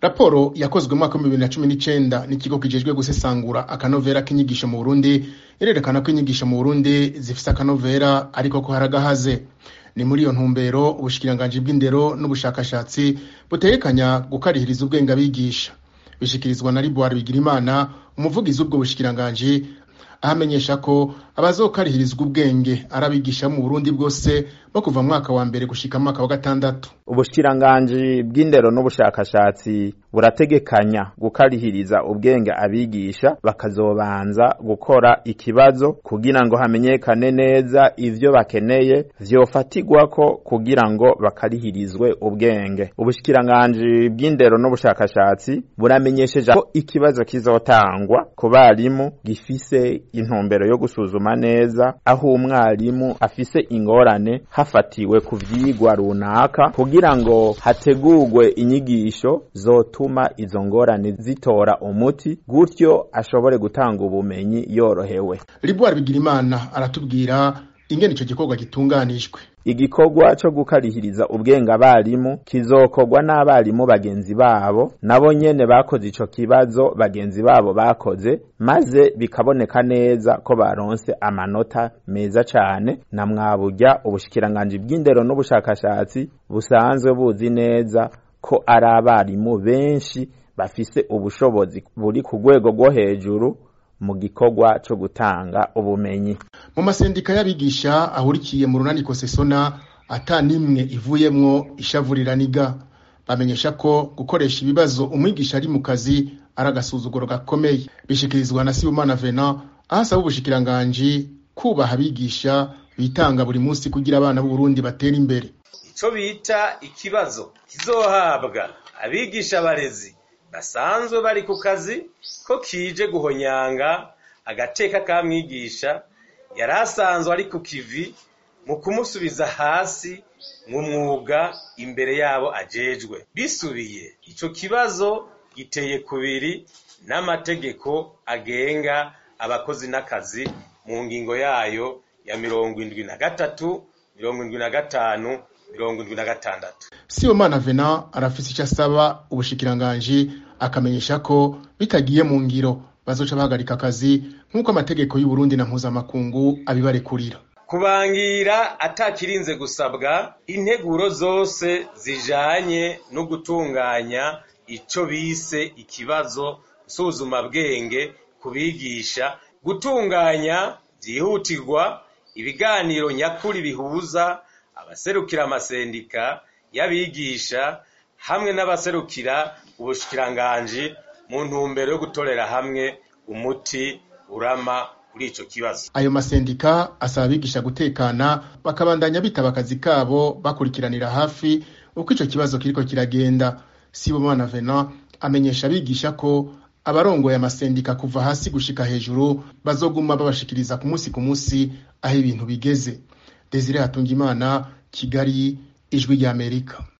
raporo yakozwe mu mwaka w'ibihumbi bibiri na cumi n'icenda n'ikigo kijejwe gusesangura akanovera k'inyigisho mu burundi irerekana ko inyigisho mu burundi zifise akanovera ariko ko haragahaze ni muri iyo ntumbero ubushikiranganji bw'indero n'ubushakashatsi butegekanya gukarihiriza ubwenge abigisha bishikirizwa na ribuwari bigirimana umuvugizi w'ubwo bushikiranganji ahamenyesha ko abazokarihirizwa ubwenge ari abigisha mu burundi bwose bo kuva mu mwaka wa mbere gushika mu mwaka wa gatandatu ubushikiranganji bw'indero n'ubushakashatsi burategekanya gukarihiriza ubwenge abigisha bakazobanza gukora ikibazo kugira ngo hamenyekane neza ivyo bakeneye vyofatirwako kugira ngo bakarihirizwe ubwenge ubushikiranganji bw'indero n'ubushakashatsi buramenyesheje ko ikibazo kizotangwa ku barimu gifise intumbero yo gusuzuma neza aho umwarimu afise ingorane hafatiwe ku vyigwa runaka kugira ngo hategurwe inyigisho zotuma izo ngorane zitora umuti gutyo ashobore gutanga ubumenyi yorohewe ribuwari bigirimana aratubwira ingene ico gikorwa gitunganijwe igikorwa co gukarihiriza ubwenge abarimu kizokorwa n'abarimu bagenzi babo nabo nyene bakoze ico kibazo bagenzi babo bakoze maze bikaboneka neza ko baronse amanota meza cane na mwaburya ubushikiranganji bw'indero n'ubushakashatsi busanzwe buzi neza ko ari abarimu benshi bafise ubushobozi buri ku rwego rwo hejuru mu gikorwa co gutanga ubumenyi mu masendika y'abigisha ahurikiye mu runani kosesona ata nimwe ivuyemwo ishavuriraniga bamenyesha ko gukoresha ibibazo umwigisha ari mu kazi ari agasuzuguro gakomeye bishikirizwa na sibumana venant aho asaba ubushikiranganji kubaha abigisha bitanga buri munsi kugira abana b'uburundi batera imbere ico bita ikibazo kizohabwa abigisha abarezi basanzwe bari ku kazi ko kije guhonyanga agateka ka mwigisha yari asanzwe ari ku kivi mu kumusubiza hasi mu mwuga imbere yabo ajejwe bisubiye ico kibazo giteye kubiri n'amategeko agenga abakozi n'akazi mu ngingo yayo ya mirongo indwi na gatatu mirongo indwi na gatanu mirongo indwi na gatandatu sibomana venant arafise ico asaba ubushikiranganji akamenyesha ko bitagiye mu ngiro bazoca bahagarika akazi nk'uko amategeko y'uburundi na mpuzamakungu abibarekurira kubangira atakirinze gusabwa integuro zose zijanye no gutunganya ico bise ikibazo nsuzuma bwenge kubigisha gutunganya vyihutirwa ibiganiro nyakuri bihuza abaserukira amasendika y'abigisha hamwe n'abaserukira ubushikiranganji mu ntumbero yo gutorera hamwe umuti urama kuri ico kibazo ayo masendika asaba abigisha gutekana bakabandanya bitaba akazi kabo bakurikiranira hafi uko ico kibazo kiriko kiragenda sibomana venant amenyesha abigisha ko abarongoye amasendika kuva hasi gushika hejuru bazoguma babashikiriza ku munsi ku munsi aho ibintu bigeze desire hatungimana kigali ijwi ry'amerika